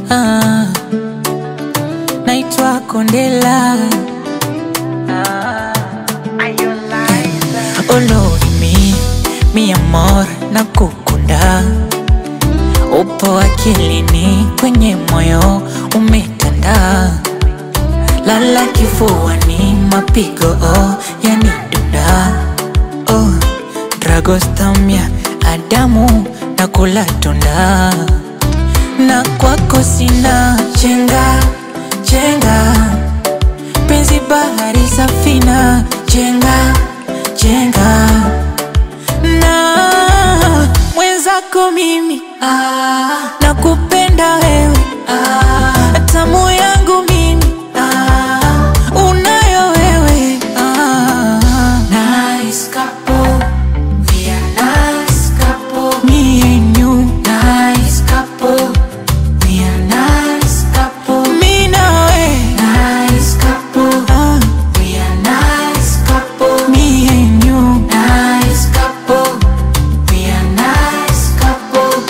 ah. Naitwa Kondela Olorimi, mi amor, na kukunda Upo akilini, kwenye moyo umetanda Lala kifuani, mapigo oh, yani dunda oh, Dragostamia, Adamu, na kula tunda Na kwako sina chenga, chenga Penzi bahari safina, chenga, chenga Na mwenzako mimi ah, nakupenda wewe ah, tamu yangu mimi ah, unayo wewe ah, Nice couple, we are nice couple. me and you Nice couple, we are nice couple. mi nawe Nice couple, ah, we are nice couple. me and you Nice couple, we are nice couple.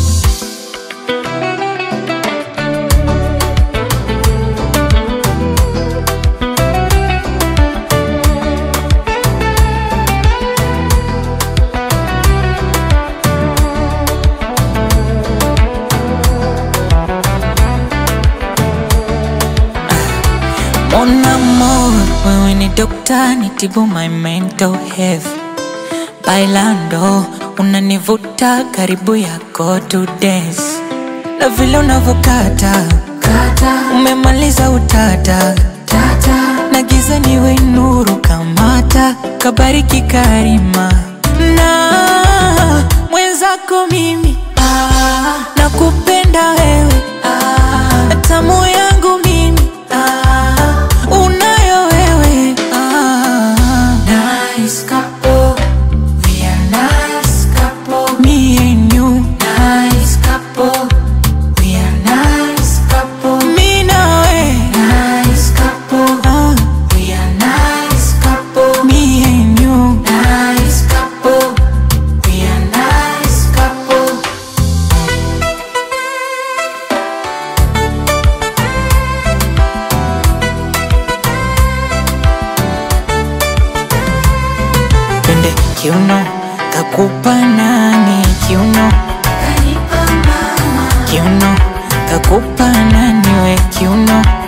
Mon amour, wewe ni dokta, nitibu my mental health. Bailando, unanivuta karibu yako to dance. Na vile unavyokata, Kata, umemaliza utata. tata, Na giza niwe nuru kamata, kabariki karima. Na mwenzako mimi, ah, nakupenda wewe, ah, tamu yangu mimi, ah. unayo wewe. Ah. Nice couple, we are nice couple. Me and you, Nice couple, we are nice couple. me nawe, Nice couple, ah, we are nice couple. me and you. Nice couple, we are nice couple. Twende kiuno, kakupa nani kiuno, Kanipa mama, kiuno, kakupa nani we kiuno,